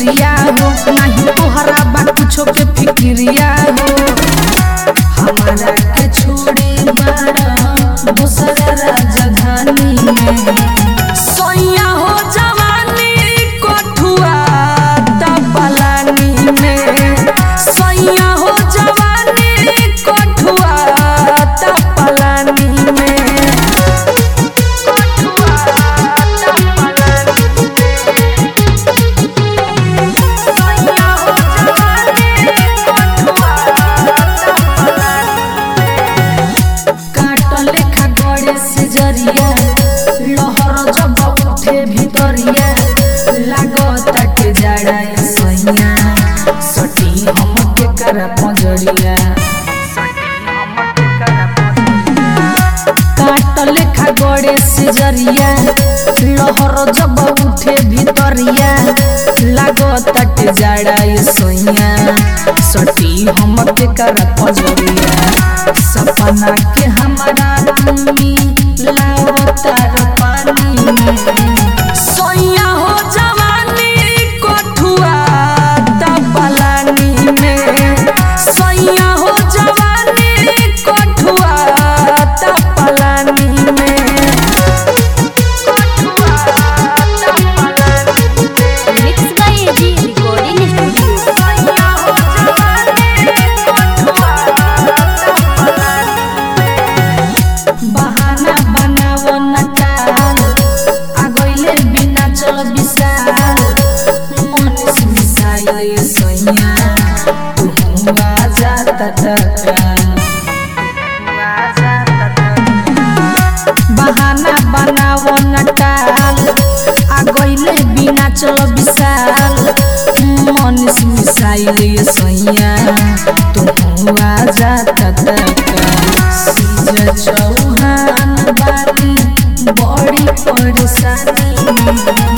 फिक्रिया हो नहीं तोहरा बा कुछो के फिक्रिया हो हमारा के छोड़ी बाड़ा दूसरा राजधानी में सोया हो जवानी कोठुआ तपलानी में सोया हो जवानी कोठुआ तपलानी में कोठुआ तपलानी में सोया हो जवानी कोठुआ काट लेखा गड़े से जरिया लहर जब उठे भितरिया लागता के जाड़ा सैया सटी हम के करा पंजरिया काट लेखा गड़े से जरिया लहर जब उठे भितरिया लागता के जाड़ा सैया सटी हम के करा पंजरिया सपना के हमारा तुमी लावतार पानी में सोया हो जवानी कोठुआ तपलानी में सोया हो जवानी कोठुआ तपलानी में कोठुआ तपलानी में mix by AG recording studio सोया हो जवानी कोठुआ तपलानी बहाना बनावो नटाल आगोइले बिना चल विशाल मनीष मिसाइल सोइया तू आजा तटकाल बहाना बनावो नटाल आगोइले बिना चल विशाल मनीष मिसाइल सोइया तू आजा तटकाल सीज चौहान बानी बड़ी परेशानी